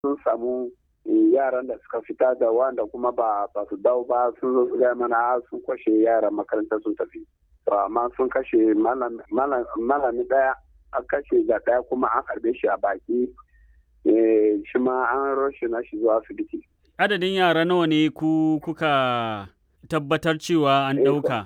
sun samu yaran da suka fita da wanda kuma ba ba su dawo ba sun zo su gaya mana sun kwashe yaran makaranta sun tafi to amma sun kashe malami daya an kashe ga daya kuma an harbe shi a baki shi ma an roshe na shi zuwa asibiti adadin yara nawa ne ku kuka tabbatar cewa an ɗauka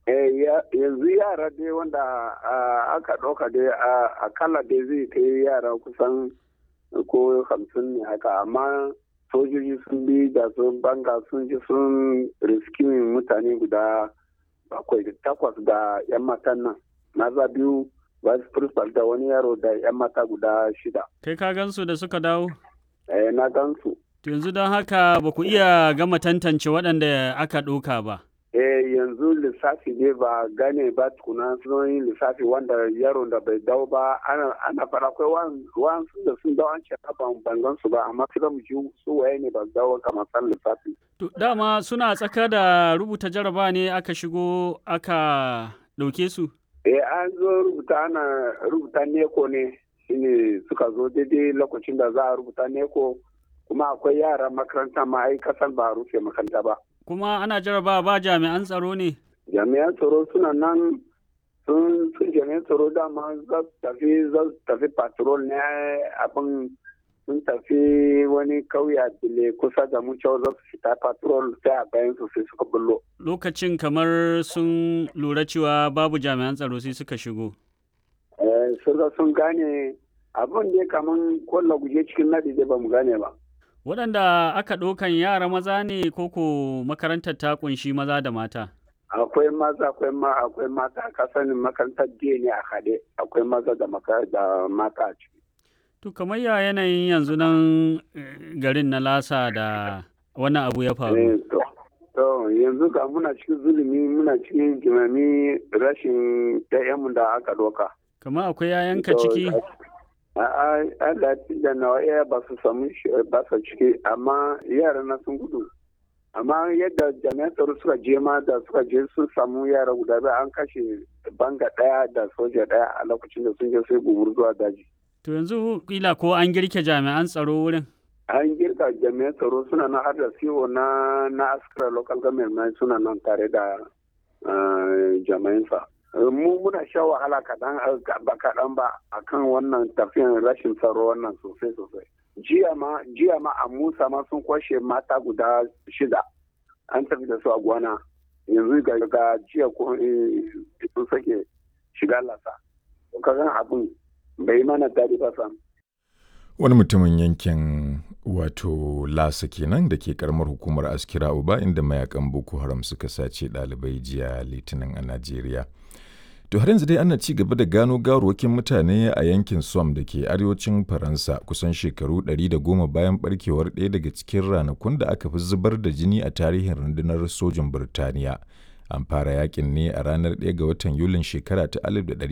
yanzu yara dai wanda aka ɗauka dai akalla dai zai kai yara kusan ko hamsin ne haka amma sojoji sun bi da sun banga sun ji sun riskimin mutane guda bakwai da takwas da yan matan nan maza biyu vice principal da wani yaro da yan mata guda shida kai ka gansu da suka dawo eh na gansu yanzu don haka ba ku iya gama tantance waɗanda aka ɗauka ba eh yanzu lissafi ne ba gane ba tukuna sun yi lissafi wanda yaron da bai dawo ba ana fara akwai wa'ansu da sun dawo an ce ban bangan su ba amma sai mu ji su waye ne ba dawo kamar san lissafi to dama suna tsaka da rubuta jaraba ne aka shigo aka ɗauke su eh an zo rubuta ana rubuta neko ne shine suka zo daidai lokacin da za a rubuta neko kuma akwai yara makaranta ma ai kasan ba a rufe makaranta ba kuma ana jaraba ba jami'an tsaro ne? Jami'an tsaro suna nan sun sun jami'an tsaro dama za su tafi za su tafi patrol ne abin sun tafi wani kauya dile kusa da mu cewa za su fita patrol sai a bayan su sai suka bullo. Lokacin kamar sun lura cewa babu jami'an tsaro sai suka shigo. Eh, sun gane abin ne kamar kwallo guje cikin nadi da ba mu gane ba. waɗanda aka ɗaukan yara maza ne koko makarantar ta kunshi maza da mata akwai maza akwai ma akwai mata ka sanin makarantar jiya ne a haɗe akwai maza da da mata a ciki to kamar ya yanayin yanzu nan garin na lasa da wannan abu ya faru to yanzu ga muna cikin zulumi muna cikin jimami rashin ɗayanmu da aka ɗauka kamar akwai yayanka ciki Allah da nawa iya ba su samu ba su ciki amma yara na sun gudu amma yadda jami'an tsaro suka je ma da suka je sun samu yara guda biyu an kashe banga daya da soja daya a lokacin da sun je sai gumur zuwa daji to yanzu kila ko an girke jami'an tsaro wurin an girka jami'an tsaro suna nan har da CEO na na askara local government suna nan tare da jami'an sa mu muna sha wahala kaɗan ba kaɗan ba akan wannan tafiyan rashin tsaro wannan sosai sosai jiya ma jiya ma a musa ma sun kwashe mata guda shida an tafi da su a gwana yanzu ga ga jiya ko sun sake shiga lasa kagan abin bai mana daɗi ba sam wani mutumin yankin wato lasa kenan da ke karamar hukumar askira uba inda mayakan boko haram suka sace ɗalibai jiya litinin a najeriya To har yanzu dai ana ci gaba da gano gawarwakin mutane a yankin Somme da ke arewacin Faransa kusan shekaru 110 bayan barkewar ɗaya daga cikin ranakun da aka fi zubar da jini a tarihin rundunar sojin Birtaniya. An fara yakin ne a ranar 1 ga watan Yulin shekara ta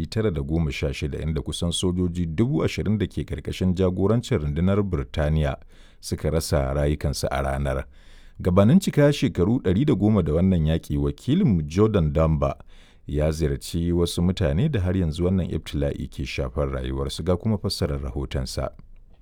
1916 inda kusan sojoji 20,000 da ke karkashin jagorancin rundunar Birtaniya suka rasa rayukansu a ranar. Gabanin cika shekaru 110 da wannan yaƙi wakilin Jordan Damba ya ziyarci wasu mutane da har yanzu wannan ibtila'i ke shafar rayuwarsu ga kuma fassarar rahotonsa.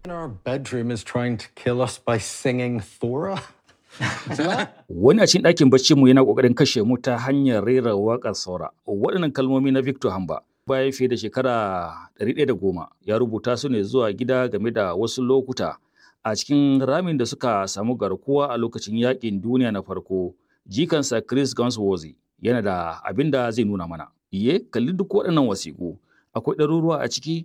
Wani a cikin ɗakin bacci mu yana ƙoƙarin kashe mu ta hanyar rera waƙar saura. Waɗannan kalmomi na Victor Hamba bayan fiye da shekara 110 ya rubuta su ne zuwa gida game da wasu lokuta a cikin ramin da suka samu garkuwa a lokacin yaƙin duniya na farko. Jikansa Chris Gunsworthy yana da abin da zai nuna mana. Iye, kalli duk waɗannan wasiƙu, akwai ɗaruruwa a ciki?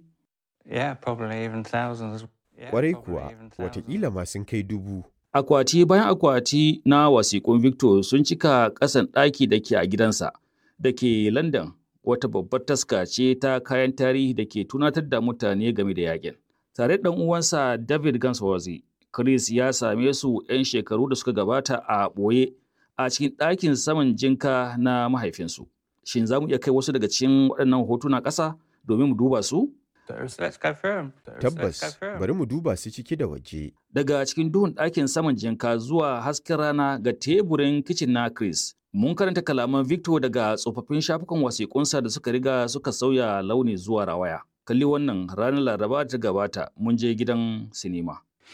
Ƙwarai kuwa, wataƙila ma sun kai dubu. Akwati bayan akwati na wasiƙun Victor sun cika ƙasan ɗaki da ke a gidansa, da ke London, wata babbar taska ce ta kayan tarihi da ke tunatar da mutane game da yaƙin. Tare da uwansa David Gunsworthy, Chris ya same su 'yan shekaru da suka gabata a ɓoye a cikin ɗakin saman jinka na mahaifinsu. Shin za mu iya kai wasu daga cikin waɗannan hotuna ƙasa domin mu duba su? Tabbas, bari mu duba su ciki da waje. Daga cikin duhun ɗakin saman jinka zuwa hasken rana ga teburin kicin na Chris. Mun karanta kalaman Victor daga tsofaffin shafukan wasiƙunsa da suka riga suka sauya launi zuwa rawaya. Kalli wannan ranar Laraba ta gabata mun je gidan sinima.